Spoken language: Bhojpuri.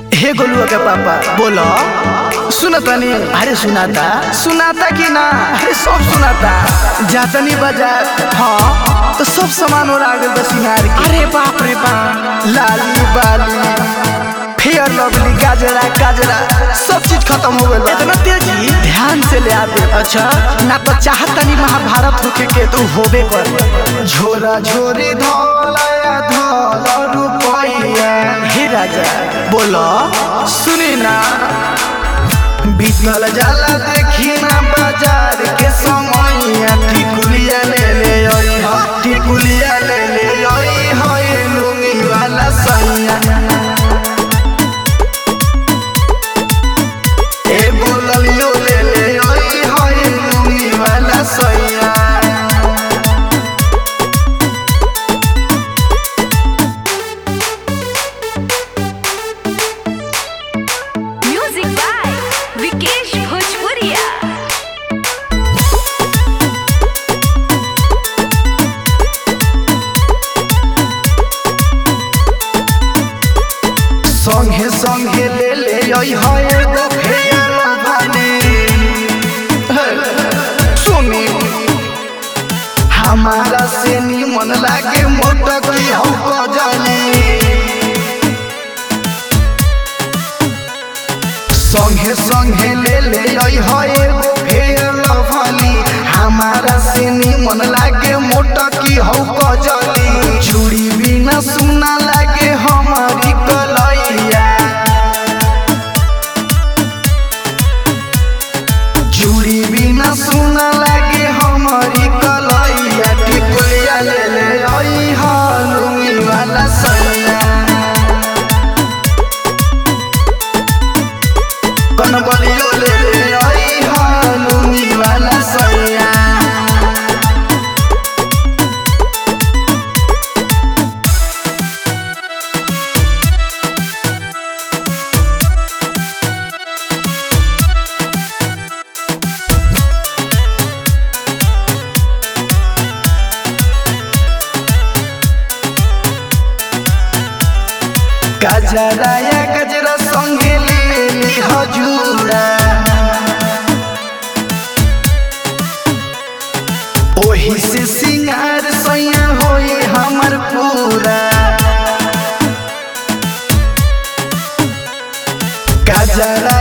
हे गोलुआ के पापा बोलो सुनता नहीं अरे सुनाता सुनाता कि ना अरे सब सुनाता जातनी बाजार हाँ तो सब सामान और आगे बस सिंगार के अरे बाप रे बाप लाली बाली फेयर लवली गाजरा गाजरा सब चीज खत्म हो गया इतना तेजी ध्यान से ले आते अच्छा ना तो चाहता नहीं महाभारत होके के तू होबे कर झोरा झोरी धोलाया धोला रुपया हे राजा बोलो सुनी ना बीतल जाला देखी ना बाजार के समैया टिकुलिया ले ले आई हा टिकुलिया ले ले आई हा ये लुंगी वाला सैया ए बोललियो ले ले आई हा ये लुंगी वाला सैया म्यूजिक बाय विकेश भोजपुरिया संगे संगे ले ले आई हा एगो फेयर भाने सुनी हमारा से निमन लागे मोटा की हम जाने संगे संगे ले ले आई हा एगो फेयर भानी हमारा से निमन लागे मोटा की हम जाने चूड़ी बिना सुना लागे हमारी कलैया चूड़ी बिना सुना लागे हमारी कलैया टिकुलिया ले ले आई हालुई वाला सैया कनबलियो ले ले आई हालुई वाला सैया गजरा या गजरा संगे ले ली हजूरा ओही से सिंगार सैया होई हमर पूरा गजरा